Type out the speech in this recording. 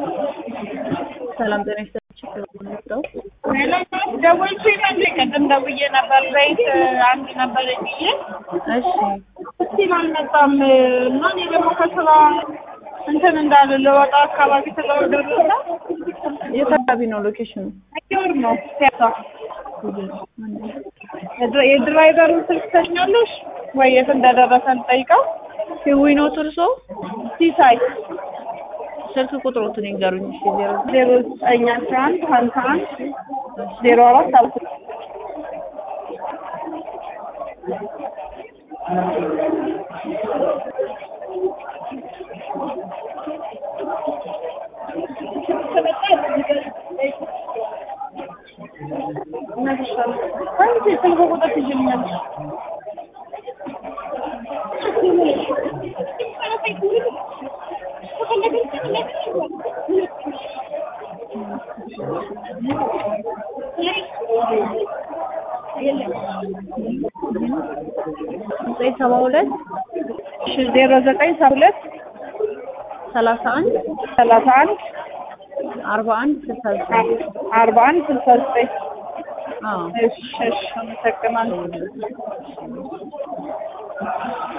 ሰላም ጤና ይስጥልኝ። ደውልቼ ነበር ቅድም ደውዬ ነበር። ዘይት አንድ ነበር ብዬ እሺ እስቲል አልመጣም እና እኔ ደግሞ ከስራ እንትን እንዳለ ለወጣ አካባቢ ስለወደረሰ የት አካባቢ ነው ሎኬሽኑ? ወር ነው ሲያሳ የድራይቨሩን ስልክ ተኛለሽ ወይ የት እንደደረሰ ልጠይቀው። ህዊ ነው ትርሶ? ሲሳይ ስልክ ቁጥሮትን ይንገሩኝ። እሺ ዜሮ ዜሮ ዘጠኝ አስራ አንድ ሀምሳ አንድ ዜሮ አራት አልኩ አንቺ ስልክ ቁጥር ትይዥልኛለሽ? ዘጠኝ ሰባ ሁለት እሺ ዜሮ ዘጠኝ ሰባ ሁለት ሰላሳ አንድ ሰላሳ አንድ አርባ አንድ ስልሳ ዘጠኝ አርባ አንድ ስልሳ ዘጠኝ አዎ እሺ እሺ አመሰግናለሁ